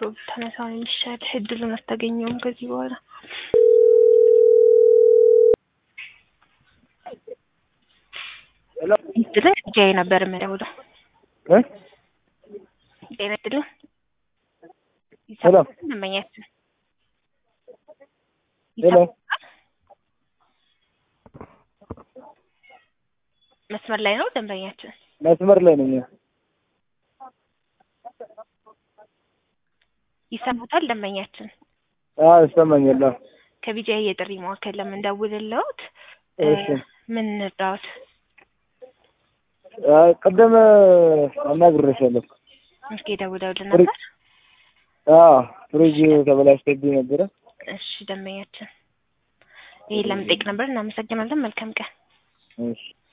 ብታነሳው ነው የሚሻልህ። እድሉን አታገኘውም ከዚህ በኋላ። ሄሎ እድልን ጃይ ነበር የምደውለው። እ ጤና እድልን ሄሎ ደንበኛችን ሄሎ መስመር ላይ ነው ደንበኛችን። መስመር ላይ ነኝ። ይሰሙታል ደንበኛችን። አዎ ይሰማኛል። አዎ ከቢጃይ የጥሪ ማዕከል ለምንደውልልዎት እ እሺ ምን እንርዳዎት? አ ቅድም አናግሬሻለሁ። እስኪ ደውለውልን ፍሪ- ነበር። አዎ ፍሪጅ ተበላሽቶብኝ ነበረ። እሺ ደንበኛችን፣ ይሄን ለመጠየቅ ነበር። እናመሰግናለን። መልካም ቀን። እሺ